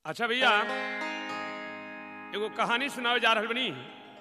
अच्छा भैया एगो कहानी सुनावे जा रहल बनी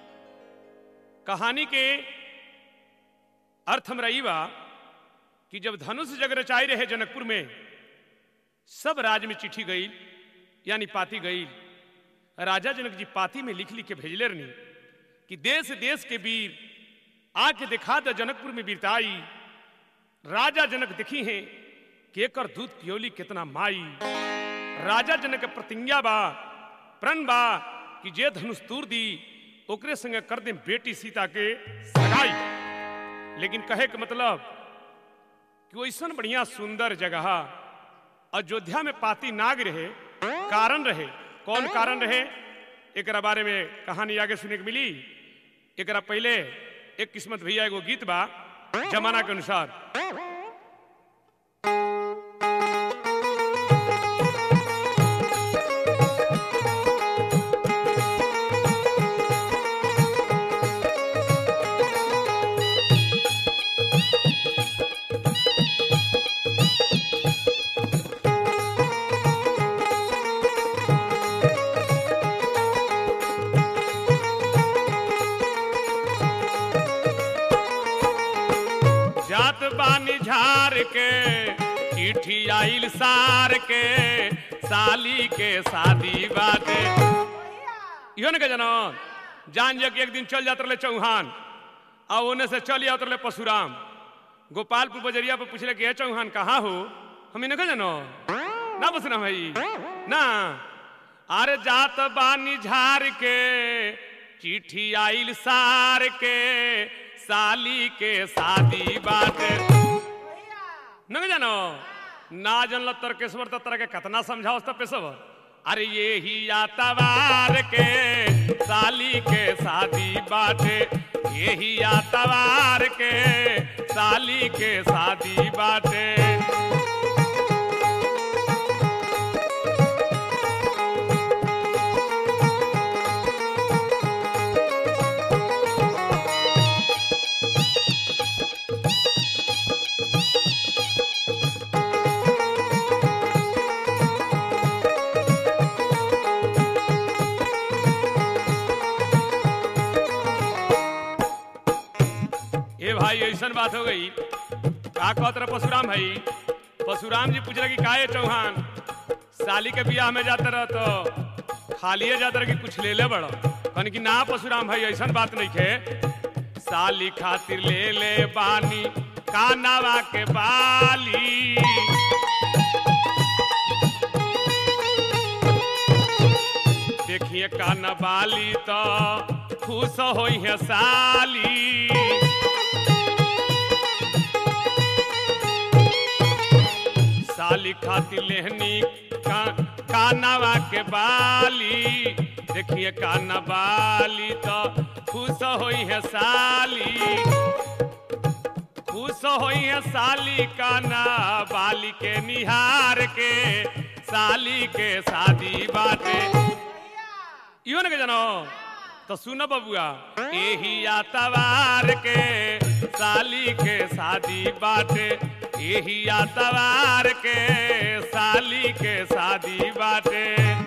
कहानी के अर्थ हमरा ई बा कि जब धनुष जग रचाई रहे जनकपुर में सब राज में चिट्ठी गई यानी पाती गई राजा जनक जी पाती में लिख लिख के भेजले रहनी कि देश देश के वीर आके दिखा द जनकपुर में वीरताई राजा जनक देखी हैं कि एकर दूध पियोली कितना माई राजा जनक के प्रतिज्ञा बा प्रण बा कि जे धनुष तूर दी ओकरे संगे कर दे बेटी सीता के सगाई लेकिन कहे के मतलब कि वैसन बढ़िया सुंदर जगह अयोध्या में पाती नाग रहे कारण रहे कौन कारण रहे एकरा बारे में कहानी आगे सुने के मिली एकरा पहले एक किस्मत भैया एगो गीत बा जमाना के अनुसार जात बानी झार के चिट्ठी आइल सार के साली के शादी बाटे इहो न के जानो जान जा कि एक दिन चल जात रहे चौहान आ ओने से चल जात रहे परशुराम गोपालपुर बजरिया पर पूछले कि हे चौहान कहाँ हो हम इन्हें जानो ना बसना भाई ना अरे जात बानी झार के चिट्ठी आइल सार के साली के शादी बाटे न जानो ना जनल तर्केश्वर तो तरह के कतना समझाओ तब पेशवर अरे ये ही आतवार के साली के शादी बाटे ये ही आतवार के साली के शादी बाटे ए भाई ऐसा बात हो गई का कहत रहे परशुराम भाई परशुराम जी पूछ रहे कि काहे चौहान साली के बियाह में जाते रह तो खालिए जाते रह कि कुछ ले ले बड़ो कहने कि ना परशुराम भाई ऐसा बात नहीं खे साली खातिर ले ले बानी कानावा के बाली देखिए काना बाली तो खुश होई है साली साली खाती लेहनी का, कानावा के बाली देखिए काना बाली तो खुश होई है साली खुश होई है साली काना बाली के निहार के साली के शादी बाटे इहो न के जानो तो सुनो बबुआ एही आतवार के साली के शादी बाटे एही आतवार के साली के शादी बाटे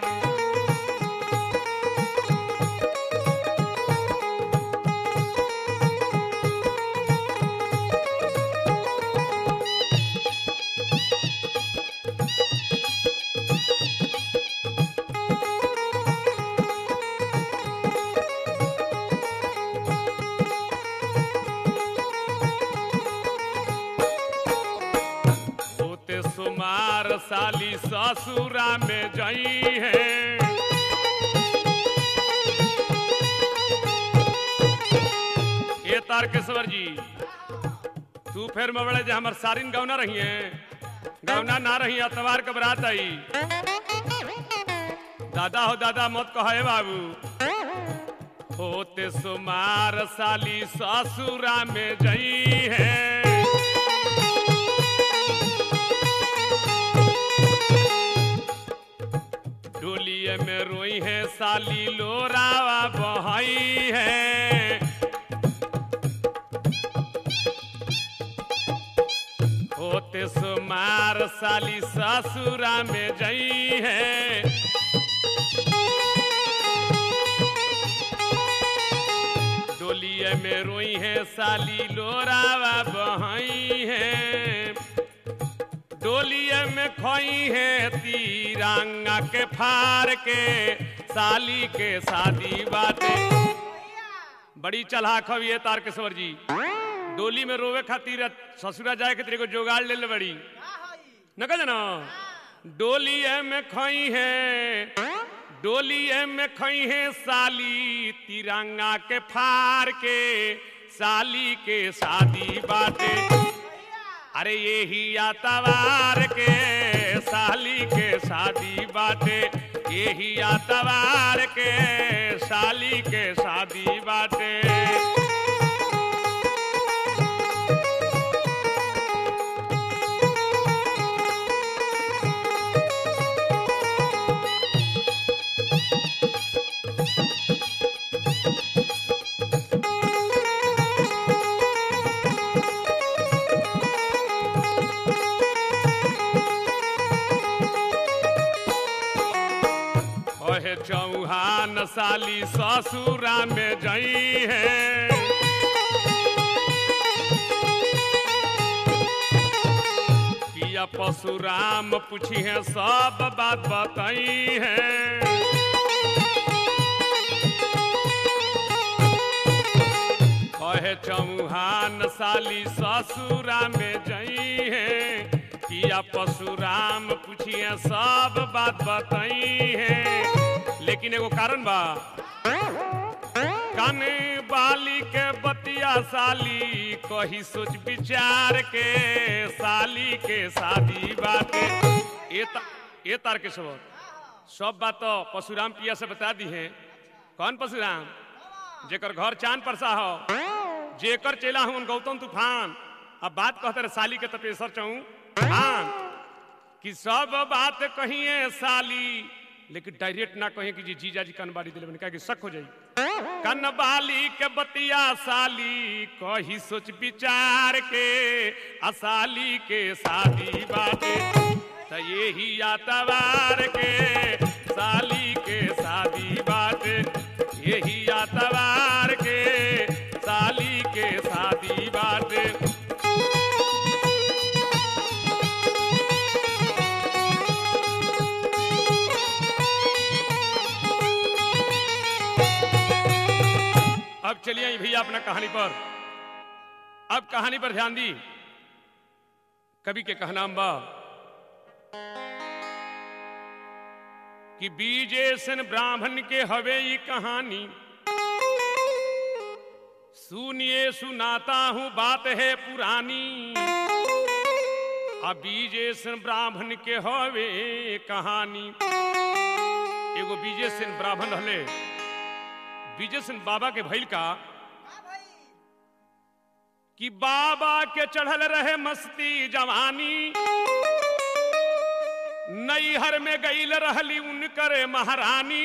होते सुमार साली ससुरा में जई है ये तारकेश्वर जी तू फिर में बड़े जे हमर सारिन गौना रही है गौना ना रही अतवार के बरात आई दादा हो दादा मत कहे बाबू होते सुमार साली ससुरा में जई है डोलिए में रोई है साली लोरावा बहई है होते सुमार साली ससुरा में जई है डोलिए में रोई है साली लोरावा बहई है डोलिए में खोई है तीरंगा के फार के साली के शादी बाटे बड़ी चलाक हव ये तारकेश्वर जी डोली में रोवे खातिर ससुरा जाए खातिर एगो जोगाड़ ले ले बड़ी न कह ना डोलिए में खोई है डोलिए में खई है साली तिरंगा के फार के साली के शादी बाटे अरे यही आतवार के साली के शादी बाटे यही आतवार के साली के शादी बाटे कहे चौहान साली ससुरा में जई है पिया परशुराम पूछी है सब बात बताई है कहे चौहान साली ससुरा में जई है किया परशुराम पूछिए सब बात बताई है लेकिन एगो कारण बा काने बाली के बतिया साली कही सोच विचार के साली के शादी बाटे ये ता, ये तार के सब सब बात तो परशुराम पिया से बता दी है कौन परशुराम जेकर घर चांद परसा हो जेकर चेला हूं गौतम तूफान अब बात कहते रहे साली के तपेसर चहूं हाँ कि सब बात कहिए साली लेकिन डायरेक्ट ना कहें कि जी जीजा जी कनबारी दिले क्या कि शक हो जाई कनबाली के बतिया साली कही सोच विचार के असाली के शादी बाटे त यही आतवार के साली के शादी बाटे यही आतवार के साली के शादी बाटे अब चलिए आई भैया अपना कहानी पर अब कहानी पर ध्यान दी कवि के कहनाम बा कि बीजेसन ब्राह्मण के हवे ई कहानी सुनिए सुनाता हूं बात है पुरानी अब बीजेसन ब्राह्मण के हवे कहानी एगो बीजेसन ब्राह्मण हले बीजेसन बाबा के भैल का कि बाबा के चढ़ल रहे मस्ती जवानी नैहर में गईल रहली उनकर महारानी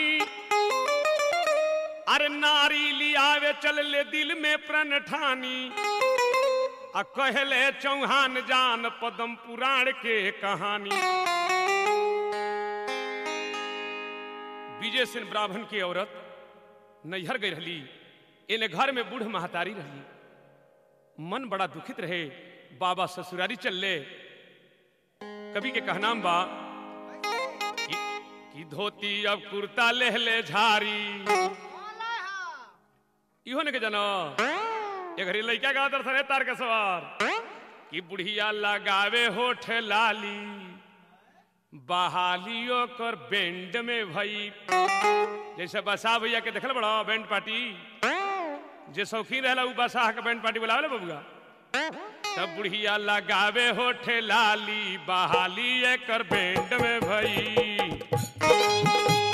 अरे नारी लियावे चल ले दिल में प्रण ठानी आ कहले चौहान जान पदम पुराण के कहानी विजय सिंह ब्राह्मण की औरत नैहर गई रहली इन्हें घर में बूढ़ महतारी रहली मन बड़ा दुखित रहे बाबा ससुरारी चल ले कवि के कहनाम बा कि, कि धोती अब कुर्ता लेह ले झारी इहो ने के जानो ये घरी लइका का दर्शन है तार के सवार कि बुढ़िया लगावे होठ लाली बहालियों कर बेंड में भई जैसे बसा भैया के देखल बड़ा बैंड पार्टी जे शौकीन रहला उ बसाह के बैंड पार्टी बुलावे बबुआ तब बुढ़िया लगावे होठे लाली बहाली एकर बैंड में भई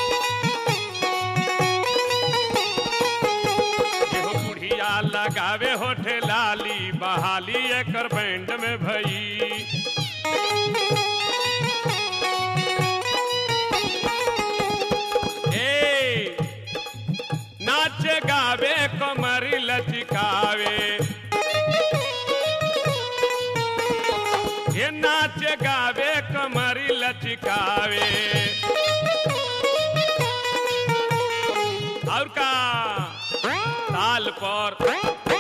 एहो बुढ़िया लगावे होठे लाली बहाली एकर बैंड में भई ए नाच गावे कमर लचकावे ये नाच गावे कमर लचकावे और का ताल पर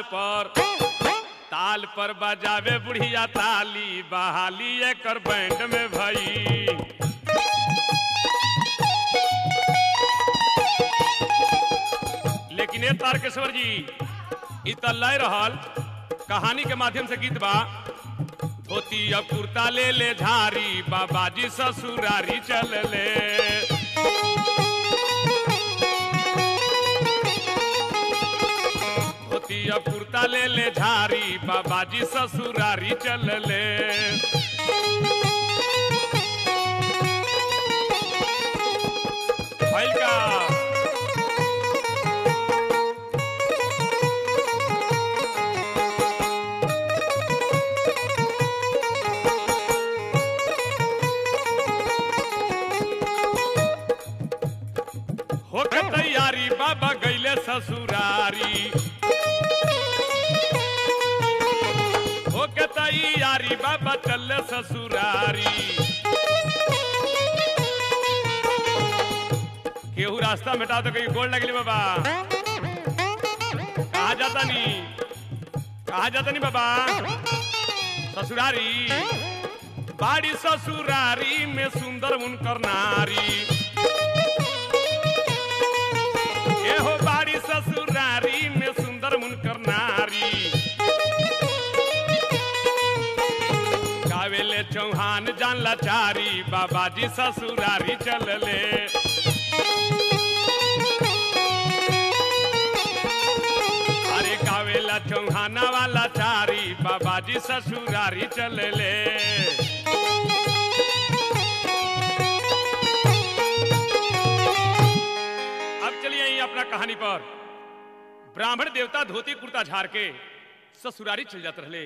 पर ताल पर बजावे बुढ़िया ताली बहाली एकर बैंड में भई लेकिन ये तारकेश्वर जी इ त लय रहल कहानी के माध्यम से गीत बा धोती अब कुर्ता ले ले झारी बाबाजी ससुरारी चल ले धोती अब कुर्ता ले ले झारी बाबाजी ससुरारी चल ले भइल का होके तैयारी बाबा गईले ससुरारी होके तैयारी बाबा चल ससुरारी केहू रास्ता मिटा तो कहीं गोल लगली बाबा कहा जाता नहीं कहा जाता नहीं बाबा ससुरारी बाड़ी ससुरारी में सुंदर उनकर नारी ए हो बाड़ी ससुरारी में सुंदर मुनकर नारी गावेले चौहान जान लाचारी बाबाजी ससुरारी चलले अरे गावेला चौहाना वाला चारी बाबाजी ससुरारी चलले अब चलिए यहीं अपना कहानी पर ब्राह्मण देवता धोती कुर्ता झाड़ के ससुरारी चल जाते रहे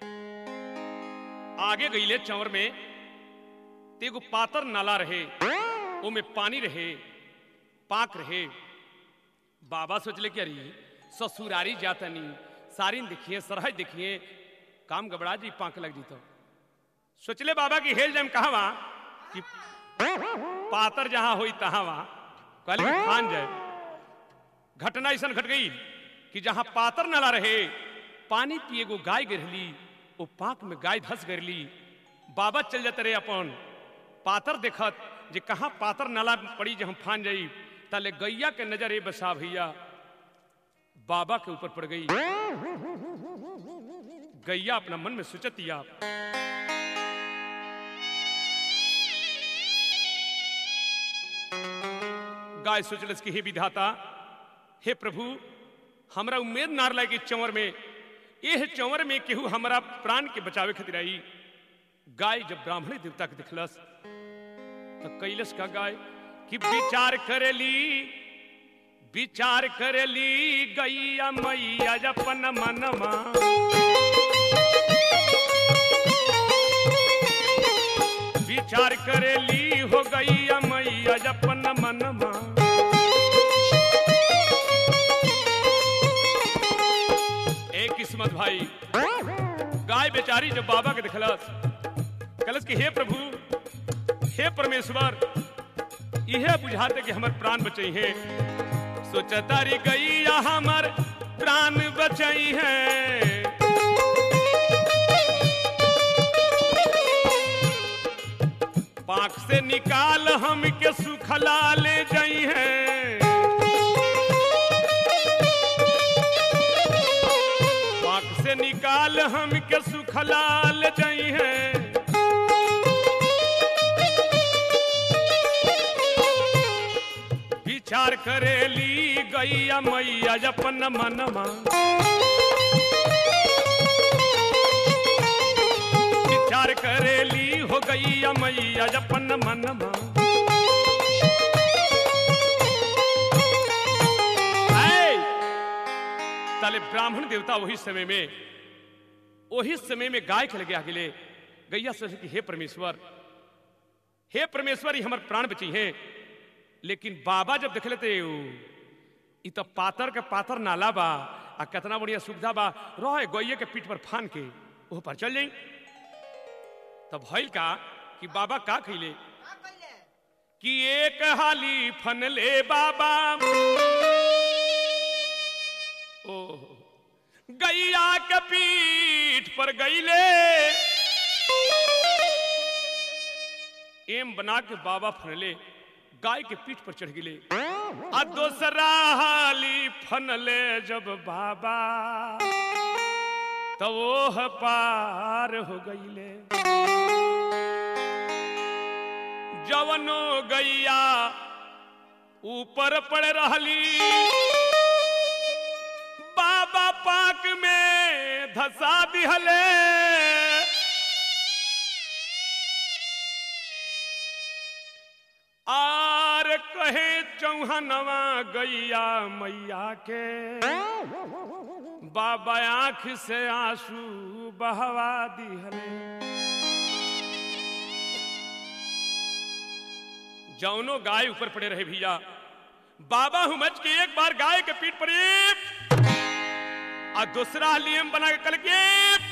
आगे गईले चौर में तेगो पातर नाला रहे ओमे पानी रहे पाक रहे बाबा सोचले कि अरे ससुरारी जातनी सारिन देखिए सरहज देखिए काम गबड़ा जी पाक लग जी तो सोचले बाबा की हेल जम कहा कि पातर जहां होई तहां वहां कहले कि खान जाए घटना ऐसा घट गई कि जहां पातर नाला रहे पानी पिए गो गाय गिरली वो पाक में गाय धस गिरली बाबा चल जाते रहे अपन पातर देखत जे कहाँ पातर नाला पड़ी जे हम फान जाई ताले गैया के नजर ए बसा भैया बाबा के ऊपर पड़ गई गैया अपना मन में सोचतिया गाय सोचलस कि हे विधाता हे प्रभु हमरा उम्मीद नार लागे चंवर में एह चंवर में केहू हमरा प्राण के बचावे खातिर आई गाय जब ब्राह्मणी देवता के दिखलस तो कैलस का गाय कि विचार करेली विचार करेली गैया मैया अपन मनमा विचार करेली हो गैया मैया अपन मनमा एक किस्मत भाई गाय बेचारी जब बाबा के दिखलस कलस कि हे प्रभु हे परमेश्वर यह बुझाते कि हमर प्राण बचई है सोचतारी गैया हमर प्राण बचई है पाक से निकाल हम के सुखला ले जई है पाक से निकाल हम के सुखला ले जई है विचार करेली गैया मैया अपन मनमा विचार करेली हो गैया मैया अपन मनमा ऐ, ताले ब्राह्मण देवता वही समय में वही समय में गाय के लगे आगे ले गैया से कि हे परमेश्वर हे परमेश्वर ही हमार प्राण बची हैं लेकिन बाबा जब देख लेते इ तो पातर के पातर नाला बा आ कितना बढ़िया सुविधा बा रहे गैये के पीठ पर फान के वो पर चल जाई तब भइल का कि बाबा का खैले कि एक हाली फन ले बाबा ओ गैया के पीठ पर गईले एम बना के बाबा फनले गाय के पीठ पर चढ़ गिले आ दोसरा हाली फनले जब बाबा तो वो पार हो गईले जवनो गैया ऊपर पड़ रहली बाबा पाक में धसा दिहले आर कहे चौहनवा गैया मैया के बाबा आंख से आंसू बहवा दिहले जौनो गाय ऊपर पड़े रहे भैया बाबा हुमच के एक बार गाय के पीठ पर एक और दूसरा लियम बना के कल के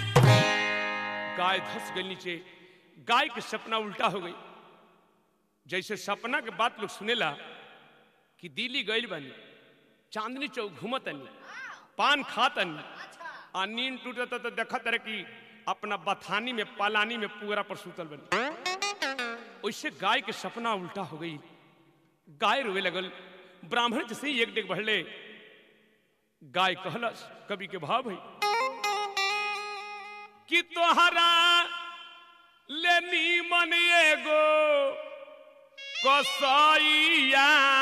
गाय धस गई नीचे गाय के सपना उल्टा हो गई जैसे सपना के बात लोग सुनेला कि दिल्ली गइल बनी चांदनी चौक घूमतनी पान खातनी आ नींद टूटत तो देखत रहे कि अपना बथानी में पालानी में पूरा पर सुतल बनी वैसे गाय के सपना उल्टा हो गई गाय रोवे लगल ब्राह्मण जैसे ही एक डेग बढ़ले गाय कहलस कवि के भाव भाई कि तोहरा लेनी मन एगो कसैया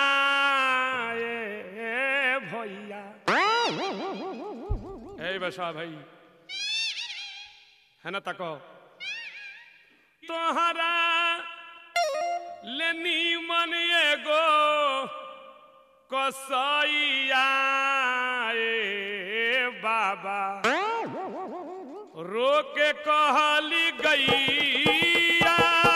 ए भैया ए बसा भाई है ना तको तोहरा लेनी मन एगो कसैया ए बाबा रोके कहली गैया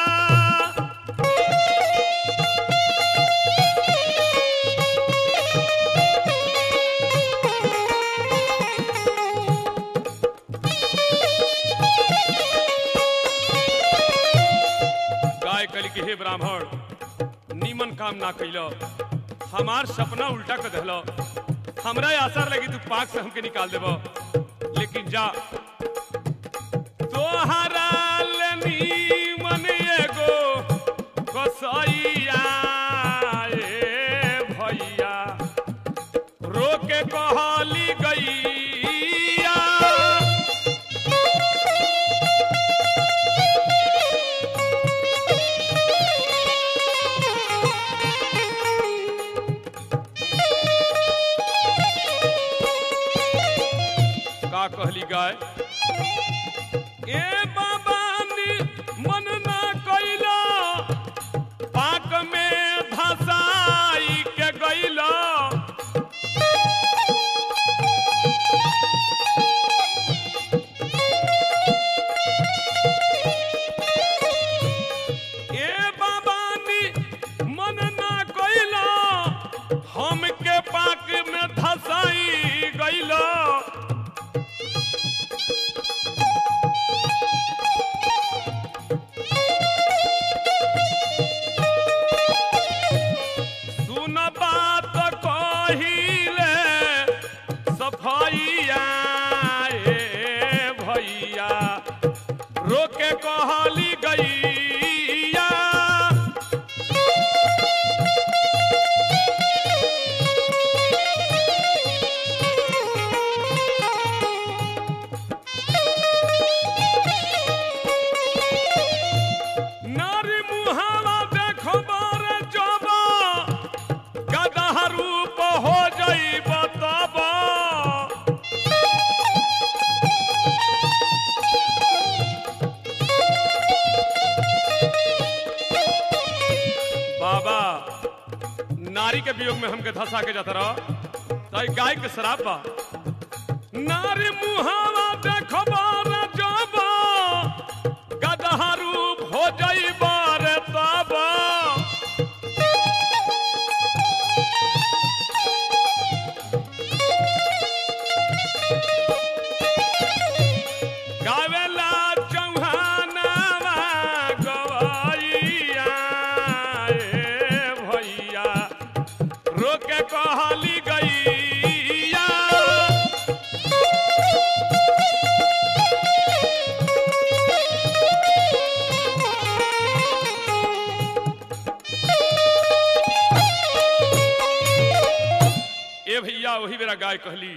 गाय कल के हे ब्राह्मण नीमन काम ना कैलो हमार सपना उल्टा कर दहलो हमरा आसार लगी तू पाक से हमके निकाल देबो लेकिन जा तोहरा लेनी मन एगो कसैया ए भैया रोके कहली गैया का कहली गाय ए बाबा नी मन ना कैला पाक में धसाई के गैला ए बाबा नी मन ना कैला हमके पाक में धसाई गैला सुन बात कहिले सफैया ए भैया रोके कहली गैया नारी मुहावा देखो बारे जबा गदहा रूप हो जाई बताबा बाबा नारी के वियोग में हमके धसा के जाता रहो तो ई गाय के शराब बा नारी मुहावा देखो बारे जबा गदहा रूप हो जाई बारे ताबा गावेला चौहानावा गवैया ए भैया रोके कहली गैया भैया वही मेरा गाय कहली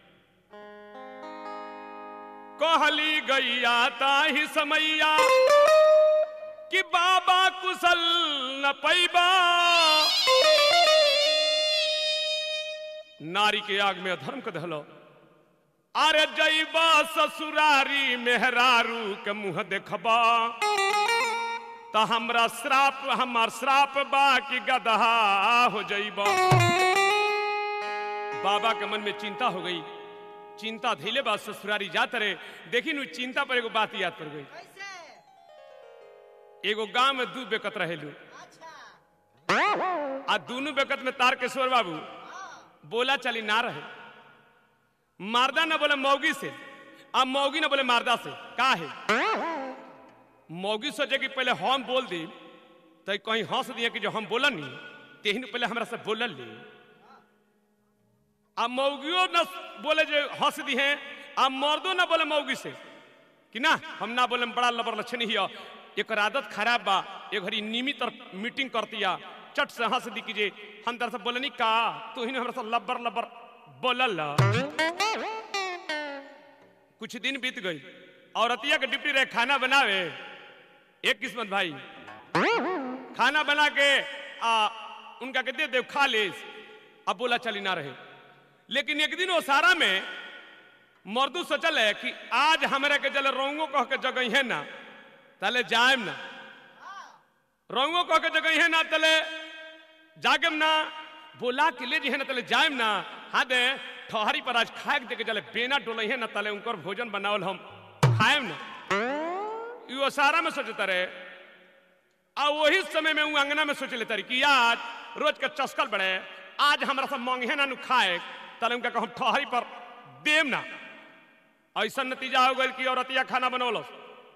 कहली गैया ताही समैया कि बाबा कुशल न पैबा नारी के आग में अधर्म के धलो अरे जैबा ससुरारी मेहरारू के मुंह देखबा तो हमरा श्राप हमार श्राप बा कि गदहा हो जैबा बाबा के मन में चिंता हो गई चिंता धैले बा ससुरारी जात रहे देखी नु चिंता पर एगो बात याद पड़ गई कैसे एगो गांव में दू बेकत रहेलू अच्छा आ दोनों बेकत में तार किशोर बाबू बोला चली ना रहे मारदा ना बोले मौगी से अब मौगी ना बोले मारदा से का है मौगी सोचे कि पहले हम बोल दी तो कहीं हंस दिए कि जो हम बोलन नहीं तेहन पहले हमरा से बोलल ली अब मौगियो न बोले जो हंस दी हैं अब मर्दो ना बोले मौगी से कि ना हम ना बोले बड़ा लबर लक्षण ही है एक आदत खराब बा एक घड़ी नियमित मीटिंग करतिया चट से हंस दी कि जे हम तरह से बोलनी का तू ही हमरा से लबर लबर बोलल कुछ दिन बीत गई औरतिया के डिप्टी रहे खाना बनावे एक किस्मत भाई खाना बना के आ, उनका के दे दे खा ले अब बोला चली ना रहे लेकिन एक दिन वो सारा में मर्दू सोचल है कि आज हमरा के जल रोंगो कह के जगह है ना तले जाएम ना रोंगो कह के जगह है ना तले जागम ना बोला के ले जी है ना तले जाएम ना हाँ दे ठहरी पर आज खाए के देके जले बेना डोले है ना तले उनकर भोजन बनावल हम खाएम ना यो सारा में सोचता रहे आ वही समय में उ अंगना में सोच लेता रही कि आज रोज के चस्कल बड़े आज हमरा सब मांगे ना नु खाए तले उनका कहम ठहरी पर देम ना ऐसा नतीजा हो गई कि औरतिया खाना बनौलस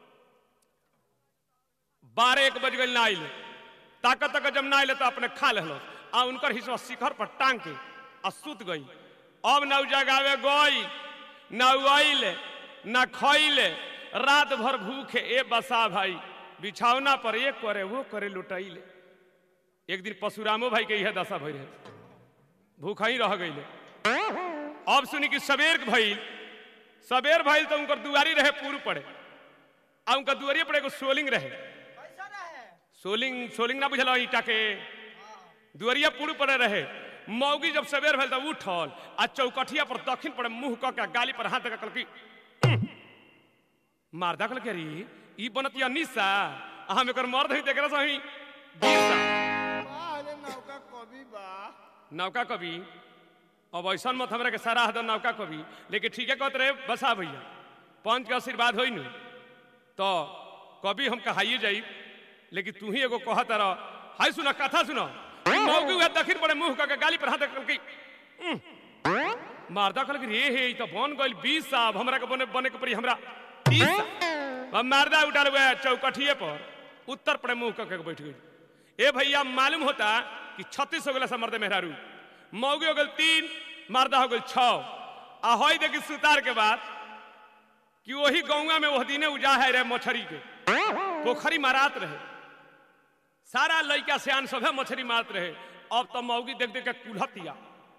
बारह एक बज गई ना आइले ताकत तक जब ना आइले तो अपने खा लेलो आ उनकर हिस्सा शिखर पर टांग के आ सुत गई अब न उ जगावे गई न उ आइले न खइले रात भर भूखे ए बसा भाई बिछौना पर एक करे वो करे लुटाइले एक दिन परशुरामो भाई के यह दशा भई रहे भूखा ही रह गईले अब सुनी कि सबेर भइल सबेर भइल तो उनकर दुआरी रहे पूर्व पड़े आ उनका दुआरी पर एगो सोलिंग रहे कैसा रहे सोलिंग सोलिंग ना बुझल ईटा के दुआरिया पूर्व पड़े रहे मौगी जब सवेर भेल तब उठल आ चौकठिया पर दक्षिण पड़े मुंह क के गाली पर हाथ दे कहल कि मारदा कहल के री ई बनतिया निशा आ हम एकर मर्द हई तेकरा से हई बीरसा पहले नौका कवि बा नौका कवि अब ऐसा मत हमरा के सारा हद नौका कवि लेकिन ठीक है कहत रहे बसा भैया पंच के आशीर्वाद होई नु तो कवि हम कहाइए जाई लेकिन तू ही एगो कहत रह हाय सुना कथा सुनो ई मौगी हुआ दक्षिण पड़े मुंह के गाली पर हाथ रख के मारदा कहल कि रे हे ई तो बन गइल 20 साहब हमरा के बने बने के पड़ी हमरा 30 साहब अब मारदा उठाल हुआ चौकठिए पर उत्तर पड़े मुंह के बैठ गई ए भैया मालूम होता कि छत्तीस हो गया समर्द मेहरारू मौगी हो गल तीन मारदा हो गल छ आ हई देखी सुतार के बाद कि वही गौवा में वह दिने उजा है रे मछरी के पोखरी मारात रहे सारा लड़का सियान सभे मछली मारत रहे अब तो मौगी देख देख के कुल्हतिया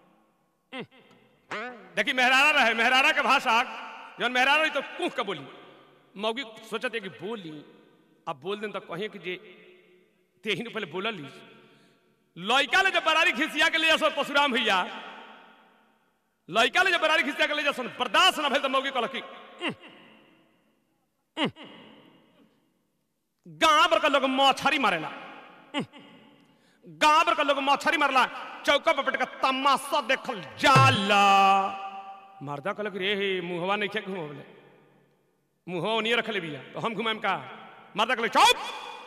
देखी मेहरारा रहे मेहरारा के भाषा जब मेहरारा रही तो कुह के बोली मौगी सोचते कि बोली अब बोल दें तो कहें कि जे तेही ने पहले बोलल ली लड़का ले जब बरारी खिसिया के ले जासन परशुराम भैया लड़का ले जब बरारी खिसिया के ले जासन बर्दाश्त ना भेल तो मौगी कहल कि गांव भर का लोग मछरी मारेला गांव भर का लोग मछरी मारला चौका पर बैठ के तमाशा देखल जाला मर्दा कहल कि रे हे मुहवा नहीं खे घुमवले मुहवा ओनिए रखले बिया तो हम घुमाएम का मर्दा कहले चुप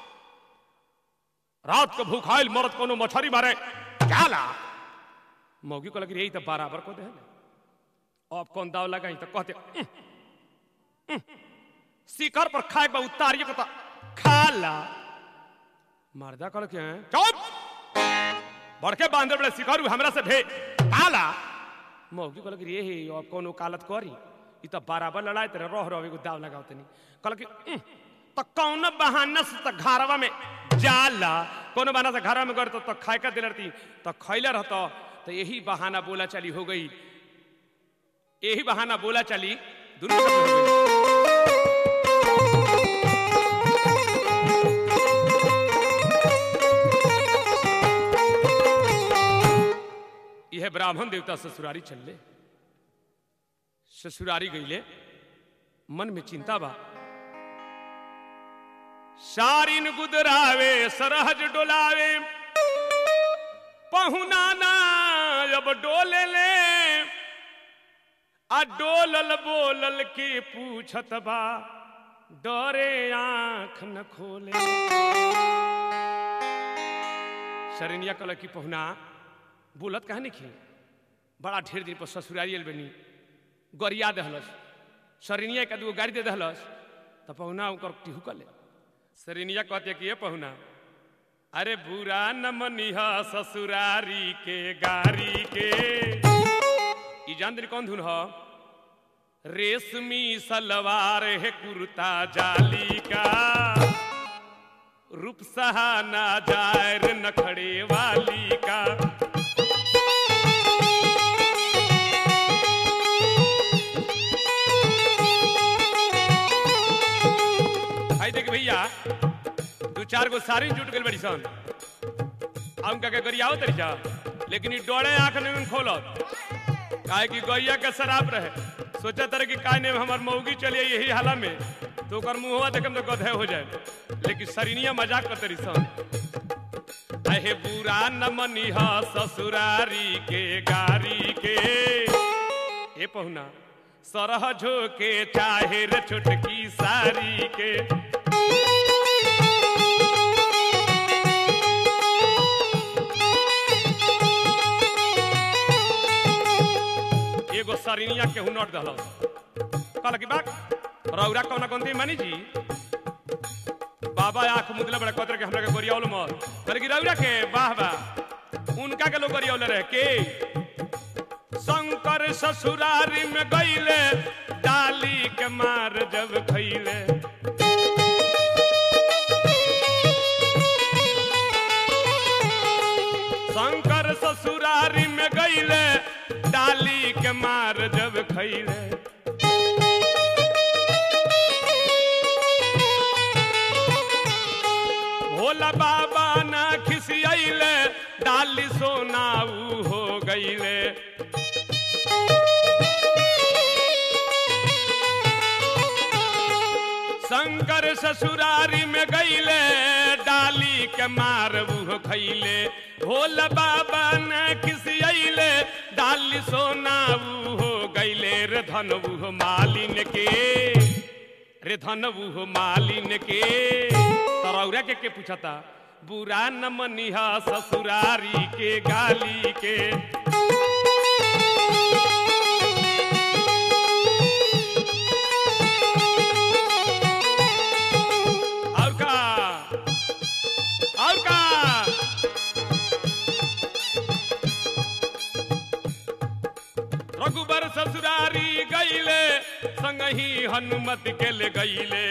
रात को भूखाइल मरद कोनो मछरी मारे जाला मौगी कहल कि रे ई तो बराबर को दे अब कौन दाव लगाई तो कहते "उह, उह, शिखर पर खाए के बाद उतारिए को तो खाला मर्दा कहल के "हैं? चुप बड़के बांधे बड़े शिखर हमरा से भे खाला मौगी कहल कि रे हे अब कौन वकालत करी ई तो बराबर लड़ाई तेरे रह रह एगो दाव लगाओ तनी कहल कि "उह, तो कौन बहाना से तो घरवा में जाला कोनो बहाना से घरवा में गए तो, तो खाए का दिल रहती तो खैले रहतो तो यही बहाना बोला चली हो गई यही बहाना बोला चली दोनों शब्द हो गई यह ब्राह्मण देवता ससुरारी चलले ससुरारी गईले मन में चिंता बा सारिन गुदरावे सरहज डोलावे पहुना ना अब डोले ले आ डोलल बोलल के पूछत बा डरे आंख न खोले शरनिया कल की पहुना बोलत कहा नहीं बड़ा ढेर दिन पर ससुरारी आयल बनी गरिया दहलस शरनिया का दूगो गाड़ी दे दहलस तो पहुना उनकर टिहू कर ले शरनिया कहते कि ये पहुना अरे बुरा न मनिहा ससुरारी के गारी के ई जान दिन कौन धुन ह रेशमी सलवार है कुर्ता जाली का रूप सहाना जायर नखड़े वाली का आई देख भैया दू चार गो सारी जुट गई बड़ी सन हम का के गरियाओ तरी जा लेकिन ई डोड़े आंख नहीं खोलत काहे कि गैया के शराब रहे सोचा तरह कि काय ने हमार मौगी चलिए यही हाला में तो ओकर मुंहवा देखम तो गधे हो जाए लेकिन सरिनिया मजाक कर तरी सन अहे बुरा न मनिहा ससुरारी के गारी के ए पहुना सरह झोके चाहे रे छोटकी सारी के एगो सरिनिया के हुनट दहल कहल की बात रौरा कौना गंदी मानी जी बाबा आंख मुदले बड़े कतर के हमरा के गोरियावल मत कहल की रौरा के वाह वाह उनका के लोग गोरियावल रहे के शंकर ससुरारी में गईले डाली के मार जब खैले शंकर ससुरारी में गईले डाली के मार जब खैले भोला बाबा ना खिसियले डाली सोनाऊ हो गईले शंकर ससुरारी में गईले डाली के मार वो खैले भोल बाबा न खिसियले डाली सोना वो हो गईले रे धन वो मालिन के रे धन वो मालिन के तरौरा के के पूछता बुरा न मनिहा ससुरारी के गाली के और का और का रघुबर ससुरारी गईले संगही हनुमत के ले गईले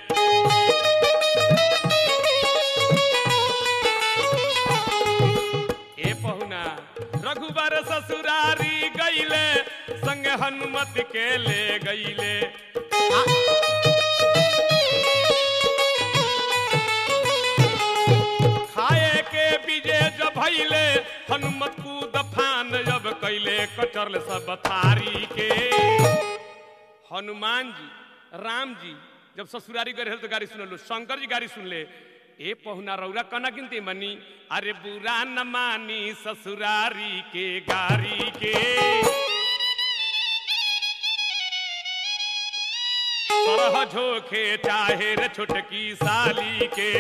ए पहुना रघुबर ससुरारी गईले संग हनुमत के ले गईले खाए के बीजे जब भैले हनुमत कूद फान जब कैले कचरल सब थारी के हनुमान जी राम जी जब ससुरारी गए तो गाड़ी सुनलो शंकर जी गाड़ी सुन ले ए पहुना रौरा कना गिनती मनी अरे बुरा न मानी ससुरारी के गारी के सरह झोखे चाहे रे छोटकी साली के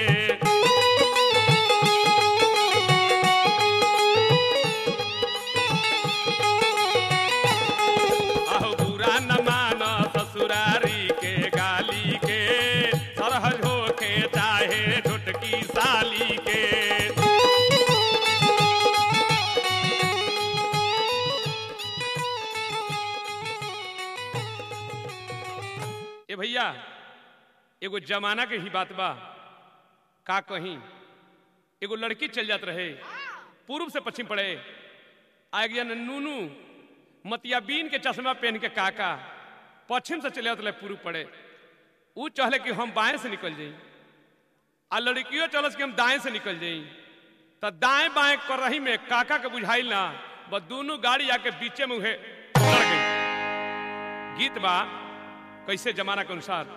अहो बुरा न मान ससुरारी के गाली के सरह झोखे चाहे छोटकी साली के ए भैया एगो जमाना के ही बात बा का कहीं एगो लड़की चल जात रहे पूर्व से पश्चिम पड़े आ गया न नूनू मतिया बीन के चश्मा पहन के काका पश्चिम से चले उतले पूर्व पड़े ऊ चहले कि हम बाएं से निकल जाई आ लड़कियों चलस कि हम दाएं से निकल जाई तो दाएं बाएं कर रही में काका के बुझाइल ना बस दोनों गाड़ी आके बीचे में उहे लड़ गई गीत बा कैसे जमाना के अनुसार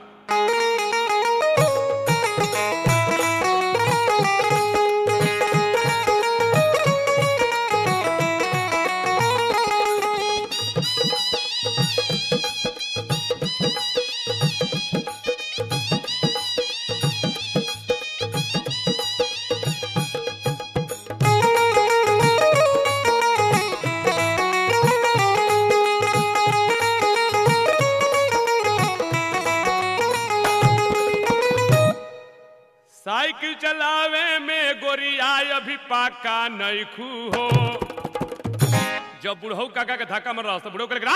साइकिल चलावे में गोरिया अभी पाका नैखू हो जब बुढ़ऊ काका के धक्का मर रहा तो बुढ़ऊ के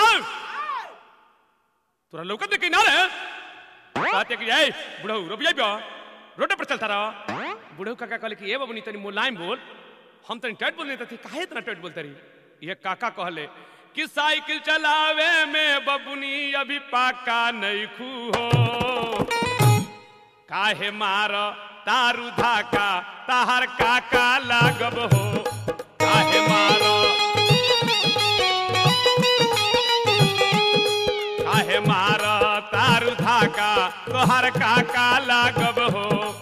तोरा लौकत नहीं ना रे कहते कि ए बुढ़ऊ रुक जाइबो रोड पर चलता रहो बुढ़ऊ काका कहले कि ए बाबू नी तनी मुलायम बोल हम तनी टट बोलने थे काहे इतना टट बोलते रही ये काका कहले कि साइकिल चलावे में बबुनी अभी पाका नैखू हो काहे मार तारू धाका ताहर काका लागब हो काहे मार काहे मार तारू धाका तोहर काका लागब हो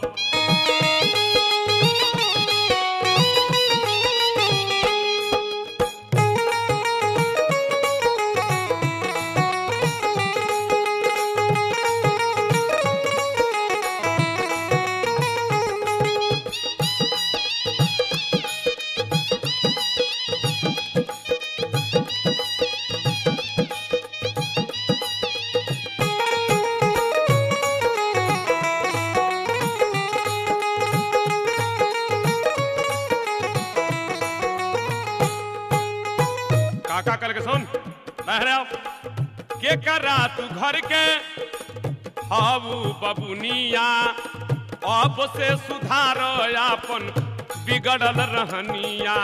काका कल के सुन बहरे आओ के करा तू घर के हाबू बबुनिया अब से सुधार अपन बिगड़ल रहनिया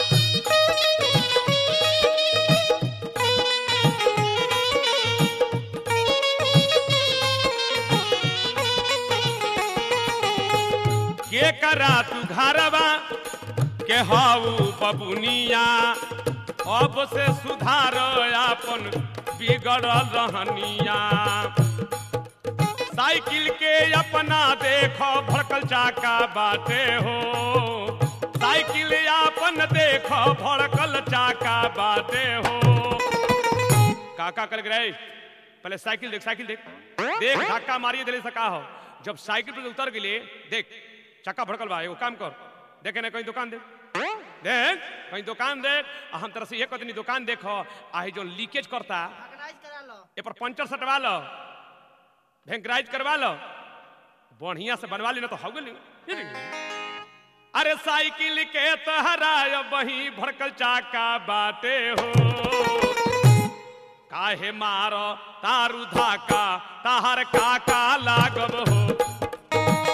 के करा तू घरवा के हाऊ बबुनिया अब से सुधार अपन बिगड़ल रहनिया साइकिल के अपना देखो भड़कल चाका बाटे हो साइकिल अपन देखो भड़कल चाका बाटे हो काका कर गए पहले साइकिल देख साइकिल देख देख धक्का मारिए दिले से का हो जब साइकिल पर उतर गेले देख चक्का भड़कल बा एगो काम कर देखे ना कहीं दुकान देख देख कहीं दुकान देख आ हम तरह से ये कहते दुकान देखो आ ही जो लीकेज करता ऑर्गेनाइज करा लो ए पर पंचर सटवा लो भेंकराइज करवा लो बढ़िया से बनवा ली ना तो हो गेल अरे साइकिल के तहरा बही भड़कल चाका बाटे हो काहे मारो तारू धाका ताहर काका लागब हो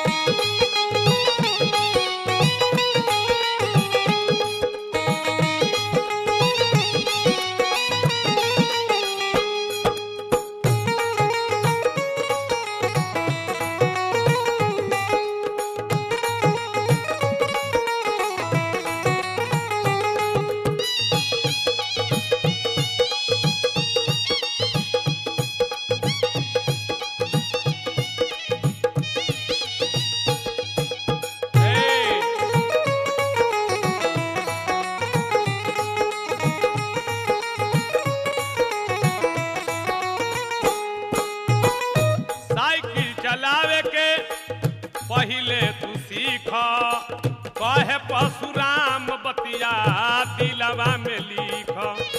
ए, साइकिल चलावे के पहिले तू सीख कहे परशुराम बतिया दिलवा में लिख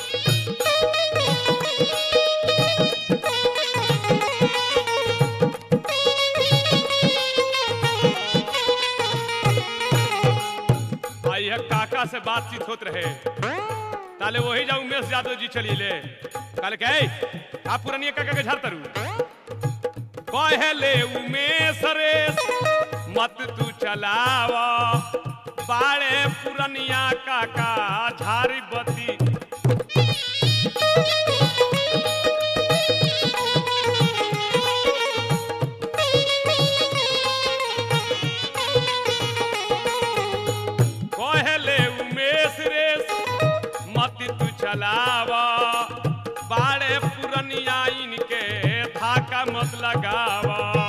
आ यह काका से बातचीत होत रहे ताले वही जा उमेश यादव जी चली ले काले के आप पुरानी काका के झाड़ तरू कहले उमेश रे मत तू चलावा बाड़े पुरनिया काका झारी बती चलाव बाड़े पुरनिया इनके धाका मत लगाव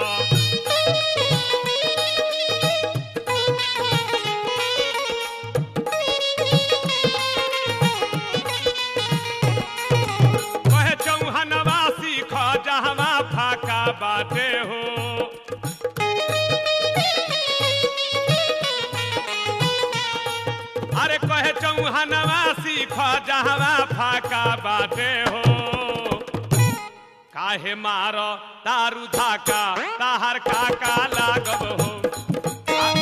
कहे चौहनवा सीख जहवा फाका बाटे हो अरे कहे चौहनवा सीख जहवा फाका बाटे हो काहे मार दारू धाका ताहर काका लागब हो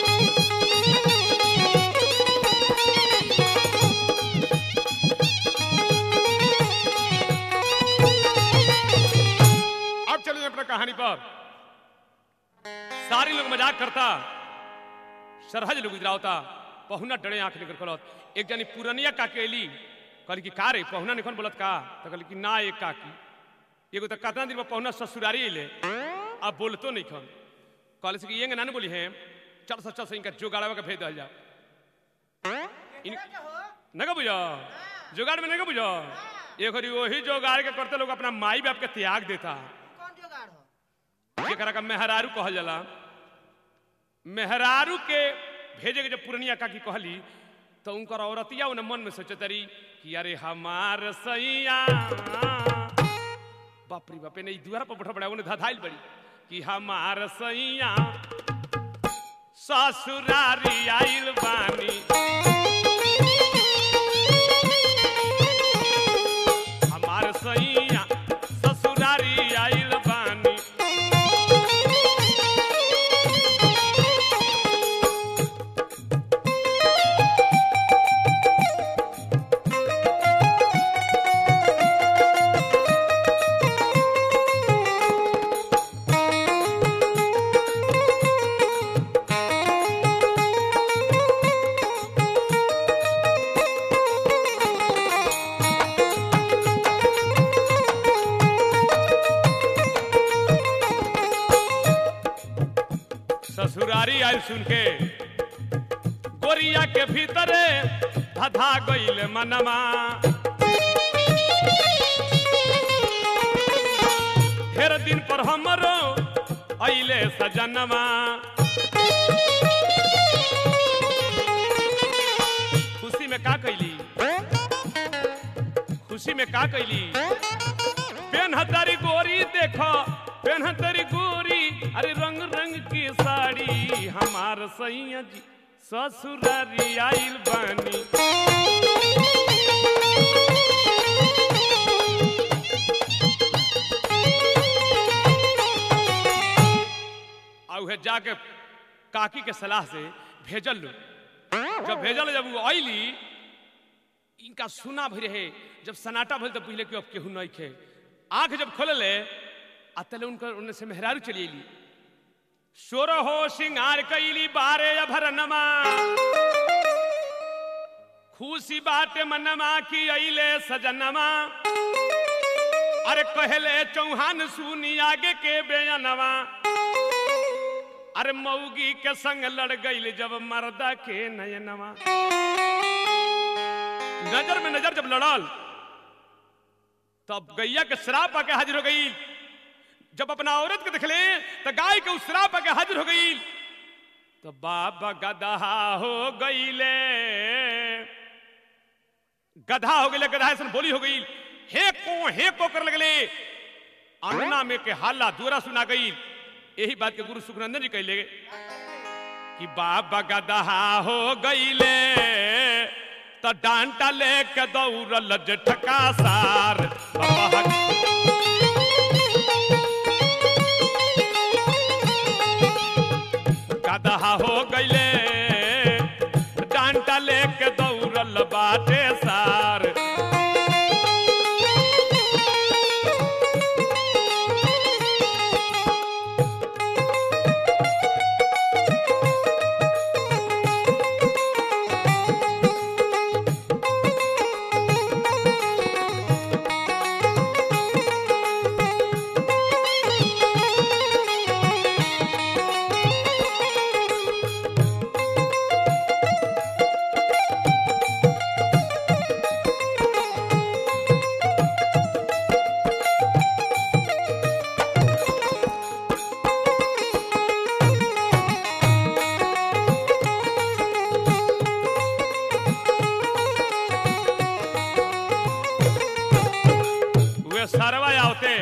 अब चलिए अपना कहानी पर सारी लोग मजाक करता सरहज लोग इधरावता पहुना डरे आंख लेकर खोलत एक जनी पुरनिया काके एली कहली कि का रे पहुना निखन बोलत का तो कहली कि ना एक काकी एगो तो कतना दिन में पहुना ससुरारी अइले अब बोलतो नहीं खन कहले से कि ये ना बोली है चल सच चल से इनका जोगाड़वा के भेज दल जा इन नगा बुझो जोगाड़ में नगा बुझो ये घड़ी वही जोगाड़ के करते लोग अपना माई बाप के त्याग देता कौन जुगाड़ हो जेकरा का मेहरारू कहल जाला मेहरारू के भेजे के जब पुरनिया काकी कहली तो उनकर औरतिया उन मन में सोचतरी कि अरे हमार सैया बाप रे बाप ने दुआरा पर बैठा बड़ा उन्हें धधाइल बड़ी कि हमार सैया ससुरारी आइल बानी हमार सैया ससुरारी आइल बानी ससुरारी आयल सुन के गोरिया के भीतरे धधा गईल मनमा ढेर दिन पर हमरो अइले सजनमा खुशी में का कैली खुशी में का कैली पेनहतारी गोरी देखो पेनहतारी गोरी अरे रंग रंग की साड़ी हमार सैया जी ससुरारी आइल बानी आ उहे जाके काकी के सलाह से भेजल लो जब भेजल जब वो आइली इनका सुना भी रहे जब सनाटा भइल तो पहले कि अब केहू नहीं खे आंख जब खोलले आ तले उनकर उनने से मेहरारू चली अली सोर हो सिंगार कैली बारे अभरनमा खुशी बाटे मनमा की अइले सजनमा अरे कहले चौहान सुनी आगे के बेयनवा अरे मौगी के संग लड़ गईल जब मर्दा के नयनवा नजर में नजर जब लड़ल तब गैया के श्राप आके हाजिर हो गई जब अपना औरत के देखले तो गाय के उस श्राप आके हाजिर हो गई तो बाबा गदहा हो गईले गधा हो गए गधा ऐसा बोली हो गई हे को हे को कर लगले अंगना में के हाला दूरा सुना गई यही बात के गुरु सुखनंदन जी कहले कि बाबा गदहा हो गईले तो डांटा लेके दौड़ल जेठका सार बाबा गदहा हो गईले डांटा लेके दौड़ल बाटे सार उहे सरवा आवते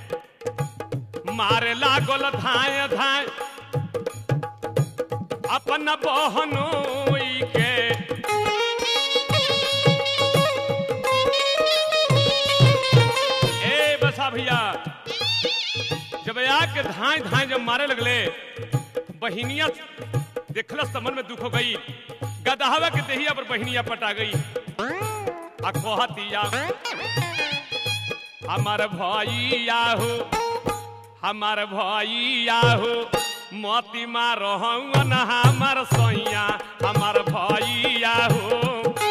मारे लागल धाय धाय अपन बहनोई के ए बसा भैया जब आके धाय धाय जब मारे लगले बहिनिया देखलस तो मन में दुख हो गई गदहावा के देहिया पर बहिनिया पटा गई आ कहतिया हमार भैया हो हमार भैया हो मोती मार हमार सैया हमार भैया हो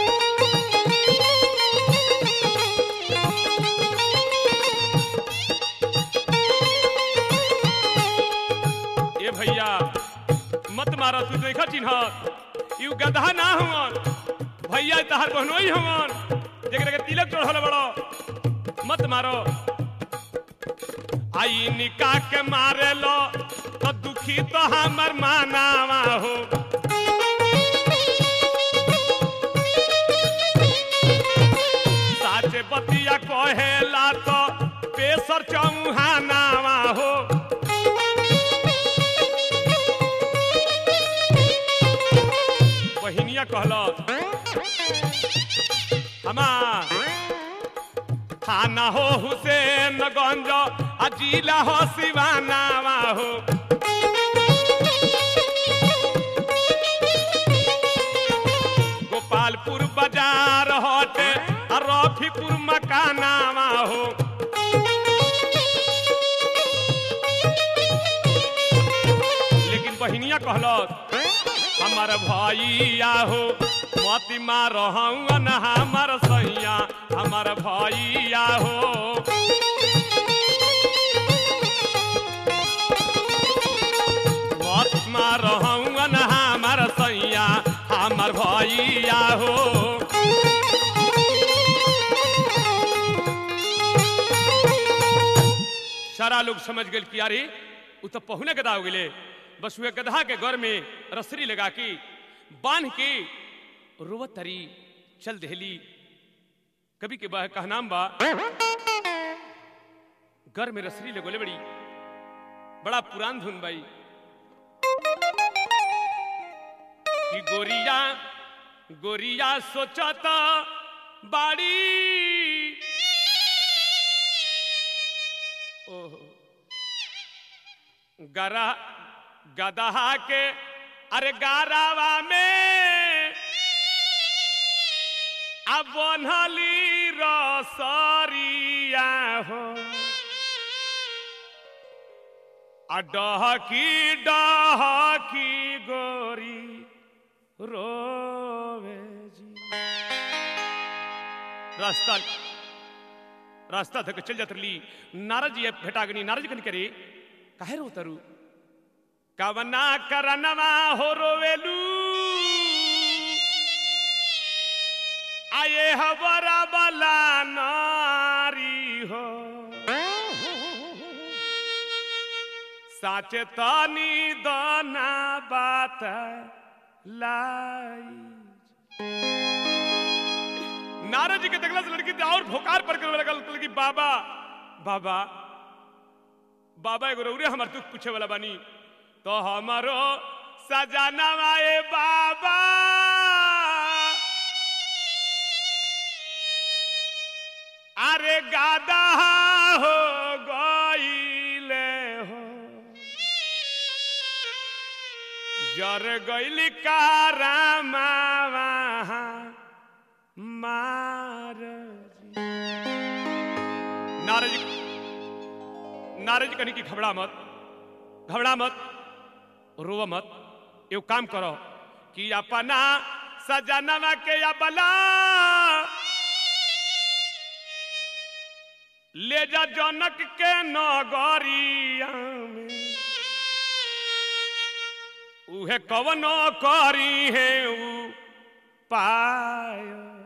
ए भैया मत मारो तू देखा चिन्ह यू गधा ना हुवन भैया तहार बहनोई हुवन जेकरा के तिलक चढ़ल बड़ो मत मारो आई निका के मारे लो तो दुखी तो हमर मानावा हो साचे बतिया कहेला तो पेसर चौहानावा हो बहिनिया कहलत हमार थाना हो हुसैन गंज आ जिला हो सिवानावा हो गोपालपुर बाजार हटे आ रफीपुर मकानावा हो लेकिन बहिनिया कहलत हमार भैया हो मती मार हवन हमार सैया हमार भैया हो मत मार हवन हमार सैया हमार भैया हो सारा लोग समझ गए कि अरे उ तो पहुने गदा हो गए बस हुए गधा के घर में रसरी लगा के बांध के रोवत तरी चल दहली कभी के बा कहनाम बा घर में रसरी लगोले बड़ी बड़ा पुरान धुन बाई कि गोरिया गोरिया सोचता बाड़ी ओहो गरा गदहा के अरे गारावा में अब बनली रसरिया हो आ डहकी डहकी गोरी रोवे जी रास्ता रास्ता धक चल जात रही नारद जी भेटागनी नारद जी कन करे काहे रो तरु कवना करनवा हो रोवेलू आये हबरा बला नारी हो साचे तानी दाना बात लाई नारद जी के देखला से लड़की और भोकार पर करे लगल कहल कि बाबा बाबा बाबा एगो रौरे हमार दुख पूछे वाला बानी तो हमारो सजाना आए बाबा अरे गादा हो गईले हो जर गईली कारामावा मार नारद जी नारद जी कहनी कि घबरा मत घबरा मत रोव मत एगो काम करो कि अपना सजनवा के अबला ले जा जनक के नगरिया में उहे कवनो करी है उ पाय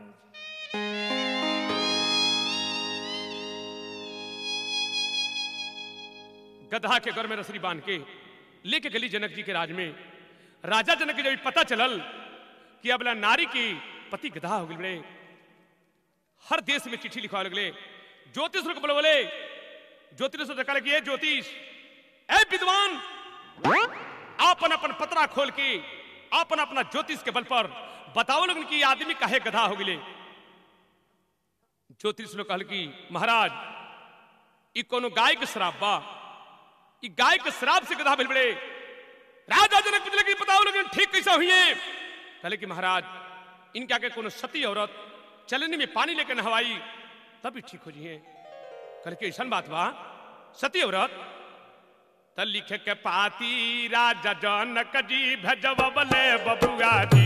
गधा के घर में रसरी बांध के लेके गली जनक जी के राज में राजा जनक के जब पता चलल कि अबला नारी की पति गधा हो गए हर देश में चिट्ठी लिखवा लगले ज्योतिष को बोले बोले ज्योतिष से कहले कि ये ज्योतिष ए विद्वान आपन अपन पतरा खोल के आपन अपना ज्योतिष के बल पर बताओ लोगन कि ये आदमी काहे गधा हो गिले ज्योतिष लोग कहल कि महाराज ई कोनो गाय के शराब बा ई गाय के शराब से गधा भेल बड़े राजा जनक पूछले कि बताओ लोगन ठीक कैसा हुई है कहले कि महाराज इनके आगे कोनो सती औरत चलने में पानी लेकर नहवाई तब भी ठीक हो जिए कहले कि ऐसा बात बा सती औरत त लिखे के पाती राजा जनक जी भजबले बबुआ जी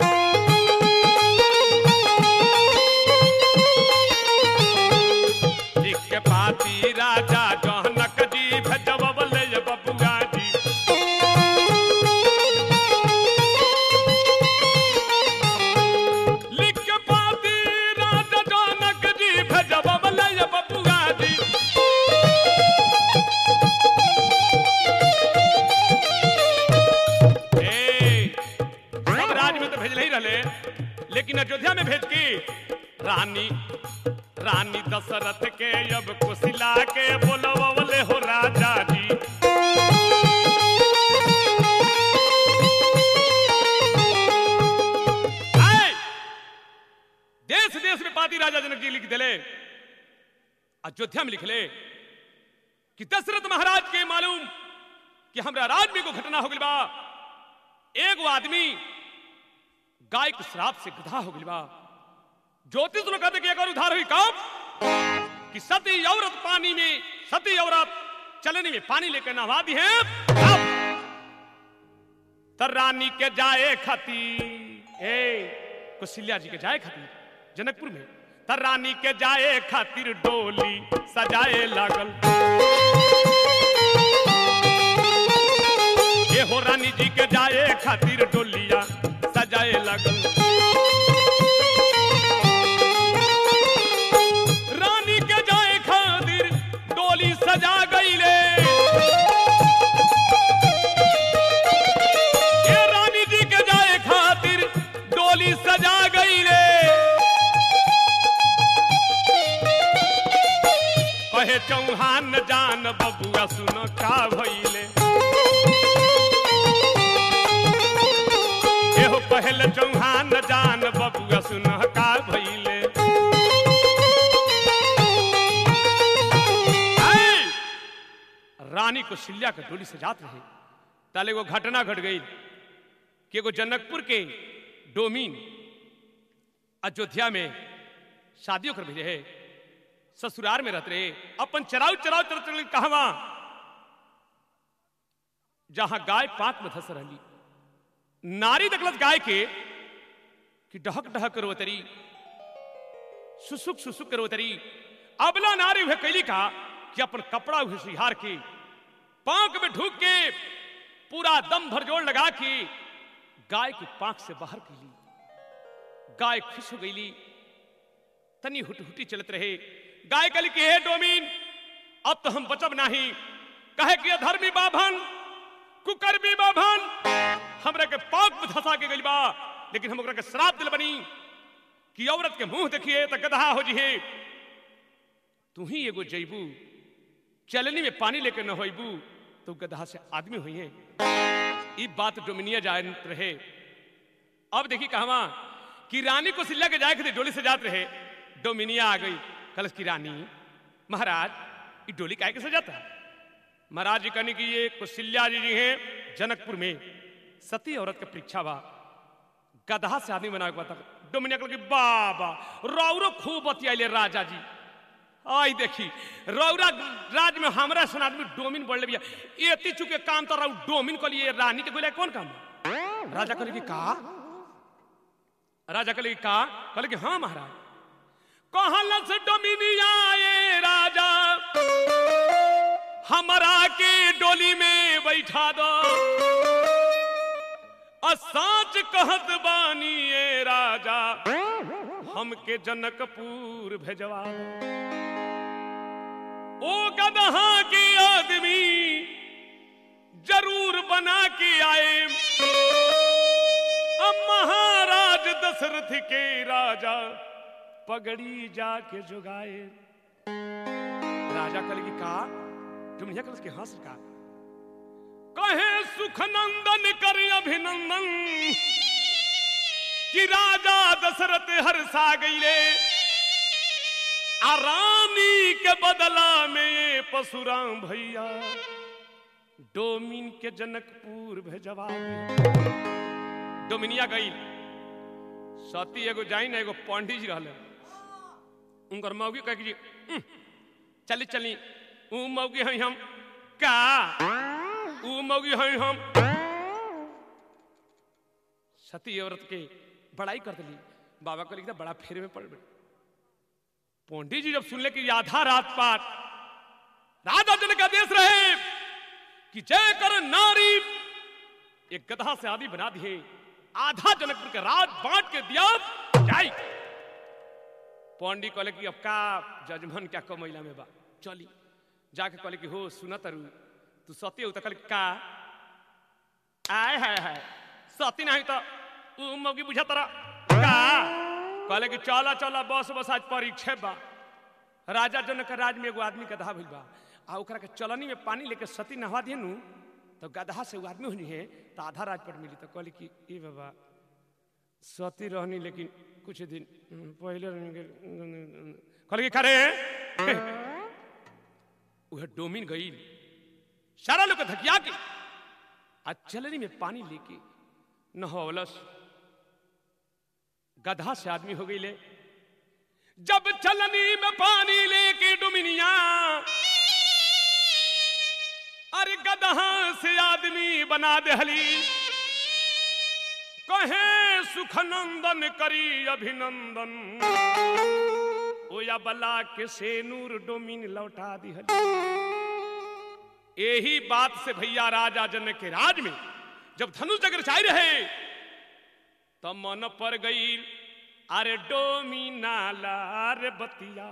लिख के पाती राजा जनक जी भजबले बबुआ जी लिख के पाती राजा जनक जी भजबले बबुआ जी ए, सब राज में तो भेजले ही रहले लेकिन अयोध्या में भेज की रानी रानी दशरथ के अब कुशिला के बोलवले हो राजा जी आए! देश देश में पाती राजा जनक जी लिख दिले अयोध्या में लिख ले कि दशरथ महाराज के मालूम कि हमरा राज में को घटना हो गई बा एगो आदमी गाय के श्राप से गधा हो गई बा ज्योतिष लोग कहते कि अगर उधार हुई कब कि सती औरत पानी में सती औरत चलने में पानी लेकर नहवा दी है अब तर रानी के जाए खती ए कुशिल्या जी के जाए खातिर जनकपुर में तर रानी के जाए खातिर डोली सजाए लागल ये हो रानी जी के जाए खातिर डोलिया सजाए लगल रानी के जाए खातिर डोली सजा गईले ये रानी जी के जाए खातिर डोली सजा गईले कहे चौहान जान बबुआ सुन का भइले एहो पहल चौहान जान बबुआ सुन का भइले ऐ! रानी को सिल्या के डोली से जात रहे ताले एगो घटना घट गई कि एगो जनकपुर के डोमीन अयोध्या में शादियों कर भेजे है ससुराल में रहते रहे अपन चराउ चराउ चरत रहे कहवा जहां गाय पाक में धस रही नारी दखलत गाय के कि डहक डहक करवतरी सुसुक सुसुक करवतरी अबला नारी हुए कैली का कि अपन कपड़ा हुए सिहार के पांक में ढूक के पूरा दम भर जोड़ लगा के गाय की पांख से बाहर कैली गाय खुश हो गईली तनी हुटहुटी चलत रहे गाय कल की हे डोमीन अब तो हम बचब नहीं कहे कि अधर्मी बाभन कुकर्मी बाभन हमरा के पाक में धसा के गइल बा लेकिन हम ओकरा के श्राप दिल बनी कि औरत के मुंह देखिए त गधा हो जिहे तू ही एगो जैबू चलनी में पानी लेके न होइबू तो गधा से आदमी हुई है ई बात डोमिनिया जानत रहे अब देखी कहवा कि रानी को सिल्ला के जाए थे डोली से जात रहे डोमिनिया आ गई कलश की रानी महाराज ये डोली काहे के से जाता महाराज जी कहने की ये कुशिल्या जी जी हैं जनकपुर में सती औरत का परीक्षा बा गधा से आदमी बना के बता डोमिनिया कहल की बाबा रौरो खूब बतियाइले राजा जी आई देखी रौरा राज में हमरा सन आदमी डोमिन बढ़ले बिया एती चुके काम तो रौ डोमिन को लिए रानी के गोले कौन काम बा? राजा कहले की का राजा कहले की का कहले कि हाँ महाराज कहलस डोमिनिया ये राजा हमरा के डोली में बैठा दो आ साच कहत बानी ये राजा हमके जनकपुर भेजवा दो ओ गदहा के आदमी जरूर बना के आए अब महाराज दशरथ के राजा पगड़ी जाके जुगाए राजा कल की का तुम यहाँ कल के हंस का कहे सुख नंदन कर अभिनंदन कि राजा दशरथ हर्षा गईले आ रानी के बदला में ये परशुराम भैया डोमिन के जनकपुर भेजवा दिया। डोमिनिया गई सती एगो जाई ना एगो पंडित जी रहले उनकर मौगी कह कि "उम, चली चली ऊ मौगी हई हम का ऊ मौगी हई हम सती औरत के बड़ाई कर दिली बाबा को लिखता बड़ा फेरे में पड़ गई पंडित जी जब सुनले कि आधा रात पात राजा जन का देश रहे कि जय कर नारी एक गधा से आदि बना दिए आधा जनकपुर के राज बांट के दिया जाई पंडित कहले कि अब का जजमन क्या कमैला में बा चली जाके कहले कि हो सुना तरु तू सत्य तो कहले का आय हाय हाय सती नहीं तो ऊ मौगी बुझा तरा का कहले कि चला चला बस बस आज परीक्षा बा राजा जनक के राज में एगो आदमी गधा भइल बा आ ओकरा के चलनी में पानी लेके सती नहवा दिए नु तो गधा से वो आदमी होनी है तो आधा राज पर मिली तो कहली कि ए बाबा सती रहनी लेकिन कुछ दिन हम्म, पहले रहनी के- कहली कि खरे वह डोमिन गई सारा लोग के धकिया के आ चलनी में पानी लेके नहवलस गधा से आदमी हो गई ले जब चलनी में पानी लेके डुमिनिया अरे गधा से आदमी बना देहली कहे सुखनंदन करी अभिनंदन ओया बला के सेनूर डोमिन लौटा दिहली यही बात से भैया राजा जनक के राज में जब धनुष जगर चाह रहे तब मन पर गई अरे डोमिना लार बतिया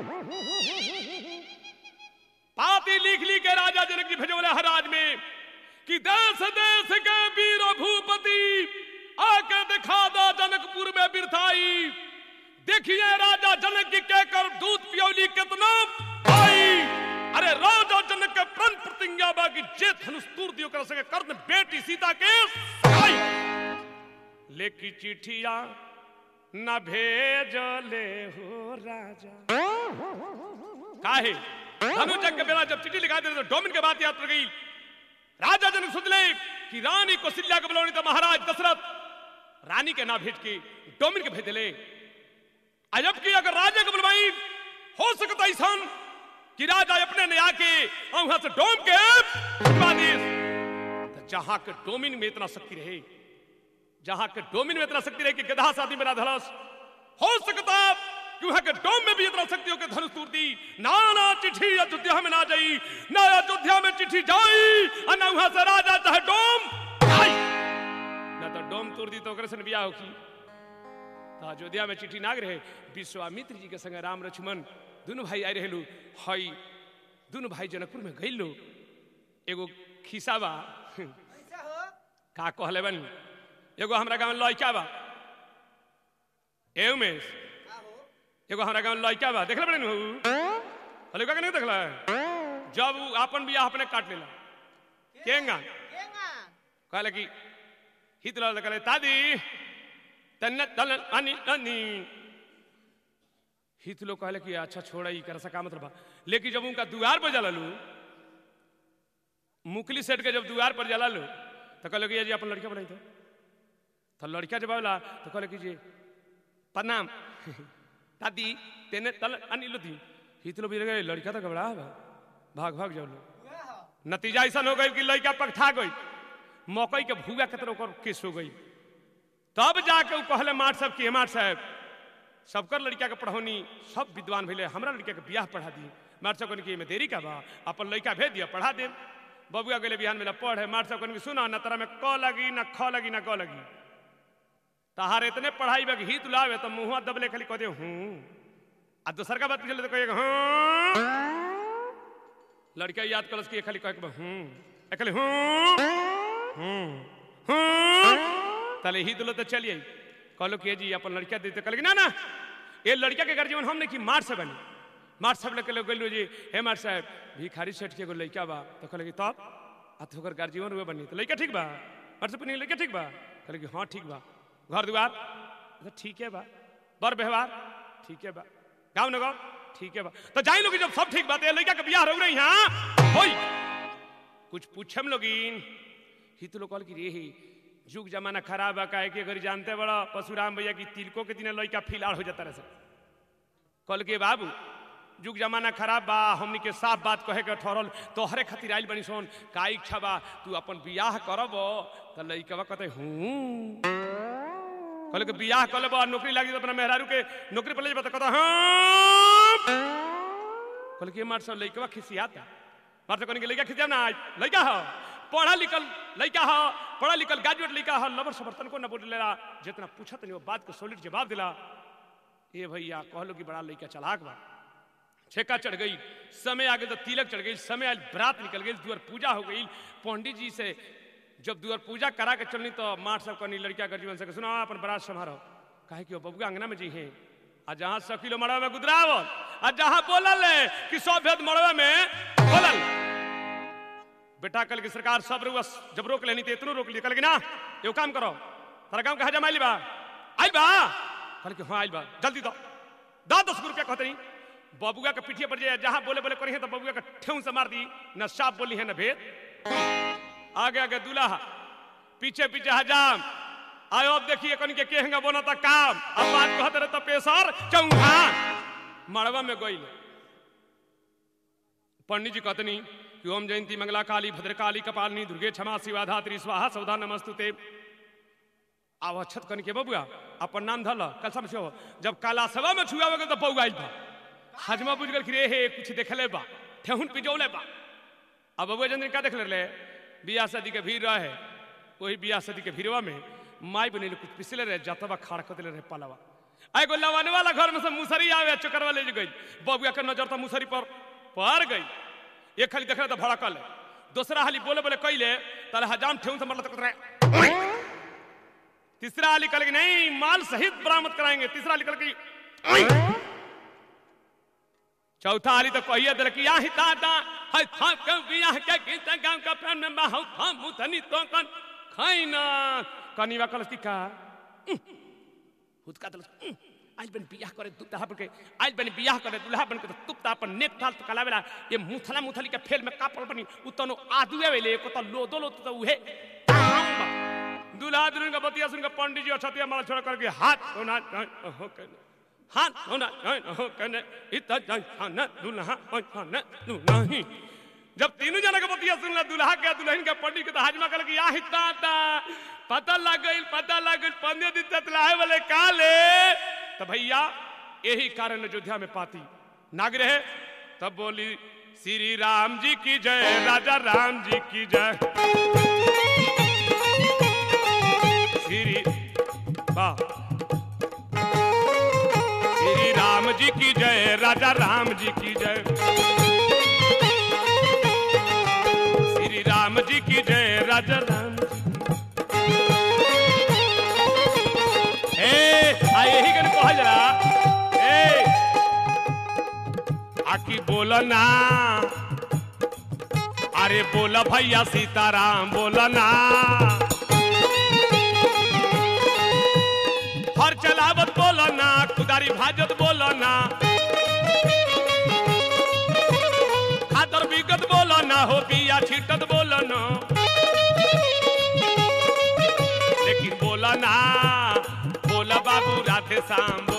पाती लिख ली के राजा जनक जी भेजोले हराज में कि देश देश के वीर भूपति आके दिखा दो जनकपुर में बिरथाई देखिए राजा जनक की कहकर दूध पियोली कितना आई अरे राजा जनक के प्रण प्रतिज्ञा बा कि जे धनुष तूर दियो कर सके कर्ण बेटी सीता के आई लेकी चिट्ठिया न भेजले हो राजा काहे धनुजक के बेला जब चिट्ठी लिखा दे तो डोमिन के बात याद पड़ गई राजा जनक सोच ले कि रानी कौशल्या को बुलानी तो महाराज दशरथ रानी के ना भेज के डोमिन के भेज ले अजब की अगर राजा को बुलवाई हो सकता ऐसा कि राजा अपने ने आके और वहां से डोम के बुलवा दी तो जहां के डोमिन में इतना शक्ति रहे जहां के डोमिन में इतना शक्ति रहे कि गधा शादी मेरा धलस हो सकता कि वहां के डोम में भी इतना शक्ति हो कि धनुष तूर दी ना ना चिट्ठी अयोध्या में ना जाई ना अयोध्या में चिट्ठी जाई और ना वहां से राजा चाहे डोम आई ना तो डोम तोड़ दी तो ओकरे से बियाह होखी तो अयोध्या में चिट्ठी नाग रहे विश्वामित्र जी के संग राम लक्ष्मण दोनों भाई आए रहलू हई दोनों भाई जनकपुर में गई लो एगो खिसा बा कैसे हो का कहले बन एगो हमरा गांव में लड़का बा ए उमेश का हो एगो हमरा गांव में लड़का बा देखले बड़े नु हले का नहीं देखला जब उ अपन बियाह अपने काट लेला केंगा केंगा कहले कि हित लल कहले दादी तन्न तल अनि अनि हित लोग कहले कि अच्छा छोड़ा ई कर सका मतलब बा। लेकिन जब उनका दुआर पर जला लू मुकली सेट के जब दुआर पर जला लू तो कहले कि ये जी अपन लड़का बनाई तो तो लड़का जब आला तो कहले कि जी प्रणाम दादी तेने तल अनि लुदी हित लोग भी गए लड़का तो घबरा बा भाग भाग जाओ लो उहे हो नतीजा ऐसा हो गई कि लड़का पकठा गई मकई के भूगा के तरह ओकर केस हो गई तब जाके उ कहले मार साहब कि मार साहब सबकर लड़का के पढ़ौनी सब विद्वान भैले हमरा लड़का के बियाह पढ़ा दी मार साहब कहने कि एमे देरी का बा अपन लड़का भेज दिया पढ़ा दे बबुआ गेले बिहान में पढ़े मार साहब कहने कि सुना ना तरा में क लगी ना ख लगी ना ग लगी तहार इतने पढ़ाई बा कि हित लावे तो मुंहवा दबले खाली कह दे हूं आ दोसर का बात पूछले तो कहे हाँ लड़का याद करस कि ये खाली कह के बा, हूं ए खाली हूं हूं हूं तले ही दिलो तो चलिए कहलो कि ये जी अपन लड़का दे तो कहल कि ना ना ये लड़का के गर्जीवन हम नहीं कि मार से बनी मार साहब लेके लोग गइल जी हे मार साहब भिखारी सेठ के एगो लइका बा तो कहले कि तब आ तो ओकर गार्जियन हुए बनी तो लइका ठीक बा मार साहब पूछनी लइका ठीक बा कहले कि हाँ ठीक बा घर दुआर तो ठीक है बा बर व्यवहार ठीक है बा गाँव नगर ठीक है बा तो जाई लोग जब सब ठीक बात है लइका के बियाह रह रही यहाँ होई कुछ पूछम लोगिन ही तो लोग कहल कि रे ही जुग जमाना खराब है काहे कि अगर जानते बड़ा परशुराम भैया की तिलकों के दिन लइका फिलहाल हो जाता रहे कल के बाबू जुग जमाना खराब बा हमनी के साफ बात कहे के ठहरल तोहरे खातिर आइल बनी सोन का इच्छा बा तू अपन बियाह करब त लइकवा कहते हूँ कहले कि बियाह कर लेबो नौकरी लागी तो अपना मेहरारू के नौकरी पर ले जेबा त कहता हाँ कहले कि मार सब लइकवा खिसियाता मार सब कहने के लइका खिसिया ना लइका हो पढ़ा लिखल लइका हो पढ़ा लिखल ग्रेजुएट लइका हो लवर समर्थन को न बोलेला जितना पूछत नहीं वो बात को सॉलिड जवाब दिला ए भैया कहलो कि बड़ा लइका चलाक बा छेका चढ़ गई समय आ गई तो तिलक चढ़ गई समय आयल बरात निकल गई दुआर पूजा हो गई पंडित जी से जब दुआर पूजा करा के चलनी तो माठ सब कहनी लड़किया कर जीवन से सुना अपन बरात समारोह काहे कि वो बबुआ अंगना में जी हैं आ जहाँ सौ किलो मड़वा में गुदरावल आ जहाँ बोलल है कि सौ भेद मड़वा में बोलल बेटा कल की सरकार सब रुआ जब रोक लेनी तो इतनो रोक लिया कल की ना एगो काम करो तारा गाँव कहा जमाइल बा आइल बा कल की हाँ आइल बा जल्दी दो दो दस रुपया कहते नहीं बबुआ के पीठिए पर जे जहाँ बोले बोले करी है तो बबुआ का ठेऊ से मार दी न साफ बोली है न भेद आगे आगे दूल्हा पीछे पीछे हजाम आयो अब देखिए कन के केहंगा बोना था काम अब बात कहते रहे तो पेशर चौहा मड़वा में गई पंडित जी कहतनी कि ओम जयंती मंगला काली भद्रकाली कपालिनी दुर्गे क्षमा शिवा धात्री स्वाहा सौधा नमस्तुते आव अक्षत कन के बबुआ अपन नाम धल कल समझो जब काला सभा में छुआ गए तो बउआ आइल बा हजमा बुझ गल कि रे हे कुछ देखले बा ठेहुन पिजौले बा अब बबुआ जंद्र का देख ले बियाह शादी के भीड़ रहे वही बियाह शादी के भीड़वा में माई बने कुछ पिछले रहे जतवा खाड़ कर रहे पालवा एगो लवन वाला घर में से मुसरी आवे चक्कर वाले जो गई बबुआ के नजर तो मुसरी पर पड़ गई एक खाली देख रहे तो भड़कल दूसरा हाली बोले बोले कैले ताले हजाम ठेहुन से मरल तक रहे तीसरा हाली कल की नहीं माल सहित बरामद कराएंगे तीसरा हाली कल की चौथा हाली तो कहिए दिल कि यहाँ दादा है था के बियाह के गीत गांव का प्रेम में बाहु था मुथनी तो कन खैना कनीवा कलस की का हुदका दल आज बन बियाह करे दुल्हा बन के आज बन बियाह करे दुल्हा बन के तो तुपता अपन नेक थाल तो कलावेला ये मुथला मुथली के फेल में कापल बनी उतनो आदुए वेले को तो लो दो लो तो उहे दुल्हा दुल्हन का बतिया सुन के पंडित जी अछतिया माला छोड़ करके हाथ होना हो कहने हाथ होना हो कहने इतना जान खाना दुल्हा और खाना दुल्हा जब तीनों जना के बतिया सुन ला दुल्हा के दुल्हन के पंडित के तो हाजमा कर के या हिता पता लग गई पता लग गई पंद्रह दिन तक लाए वाले काले तो भैया यही कारण अयोध्या में पाती नाग रहे तब बोली श्री राम जी की जय राजा राम जी की जय श्री वाह श्री राम जी की जय राजा राम जी की जय श्री राम जी की जय राजा राम जी ए आ यही कन कहल जरा ए आकी बोल ना अरे बोल भैया सीताराम बोल ना हर चलावत बोल ना कुदारी भाजत बोल ना खातर बिगत बोल ना हो बिया छीटत बोल ना लेकिन बोला ना बोला बाबू राधे श्याम